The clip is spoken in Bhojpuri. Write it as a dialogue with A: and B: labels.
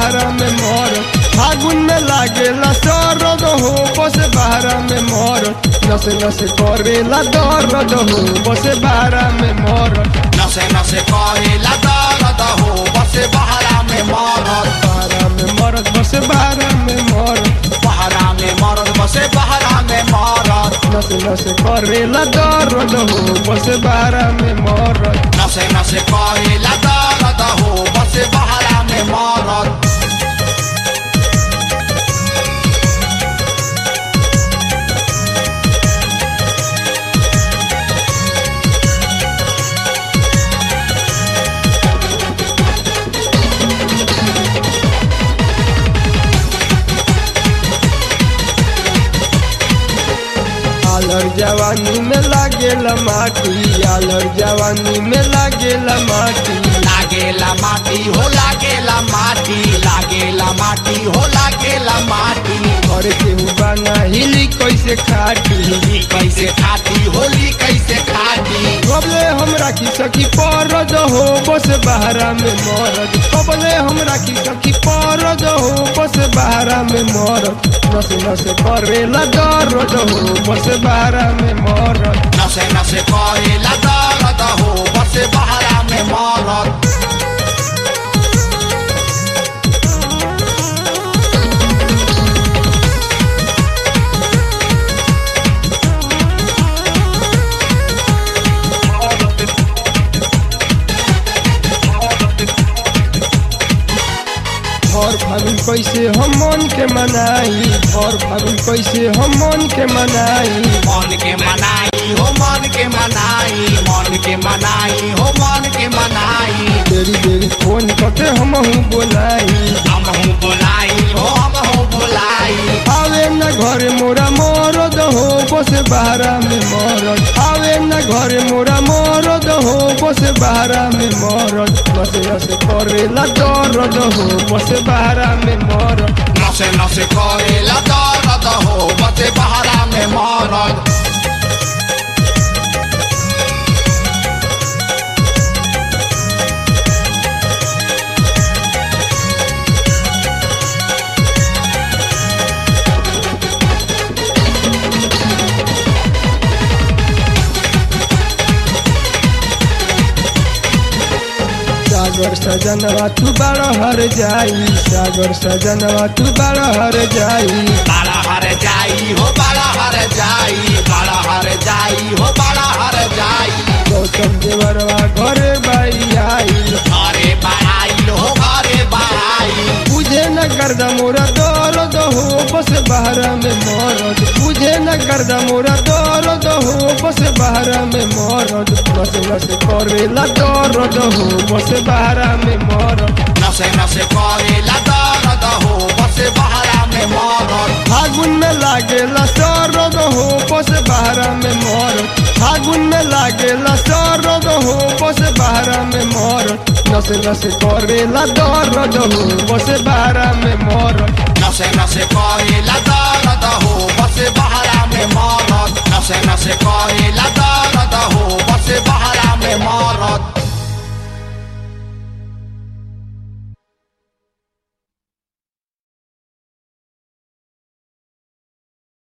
A: बहरा में मोर फागुन में लागेला सरद हो बस बहरा में मोर नस नस करेला दर्द हो बस बहरा में मोर
B: नसे नसे करेला दर्द हो बसे बहरा में मरद
A: बहरा में मरद बस बहरा में मोर
B: बहरा में मरद बसे बहरा में मरद
A: नस नस करेला दर्द हो बस बहरा में मोर
B: नसे नसे करेला दर्द हो बसे बहरा में मरद
A: आलर जवानी में लागेला माटी आलर जवानी में लागेला माटी
B: लागेला माटी हो लागेला माटी लागेला माटी हो लागेला माटी
A: घर के बाना हिली कैसे खाटी
B: होली कैसे खाती होली कैसे खाती
A: कबले हमरा की सखी परद हो बस बहरा में मरद कबले हमरा की सखी परद हो बस बहरा में मरद नस नस करेला दर्द हो बस बहरा में मरद
B: नसे नसे करेला दर्द हो बसे बहरा में मरद
A: भर फागुन कैसे हम मन के मनाई भर फागुन कैसे हम मन के मनाई
B: मन के मनाई हो मन के मनाई मन के मनाई हो मन के मनाई
A: देरी देरी फोन करके हम बोलाई
B: हम हूँ बोलाई हो हम हूँ बोलाई
A: आवे न घरे मोरा मरद हो बस बहरा में मरद आवे न घरे मोरा मरद हो बस बहरा में मरद बस बस करेला दर्द हो बस बहरा में मरद
B: नसे नसे करेला दर्द हो बसे बहरा में मरद
A: सागर सजनवा तू बड़ हर जाई सागर सजनवा तू बड़ हर जाई
B: बड़ा हर जाई हो बड़ा हर जाई बड़ा हर जाई हो बड़ा हर जाई
A: गौतम देवरवा घरे बाई आई
B: घरे बड़ाई हो घरे बड़ाई
A: बुझे न गर्दा मोरा दर्द हो बस बहरा में मरद बुझे न गर्दा मोरा दर्द हो बस बहरा में मरद बस बस करेला दर्द हो बस बहरा में मरद
B: नसे नसे करेला दर्द हो बसे बहरा में मरद
A: फागुन में लागेला सरद हो बस बहरा में मरद फागुन में लागेला सरद हो बस बहरा में मरद नस नस करेला दर्द हो बस बहरा में मरद
B: नसे नसे करेला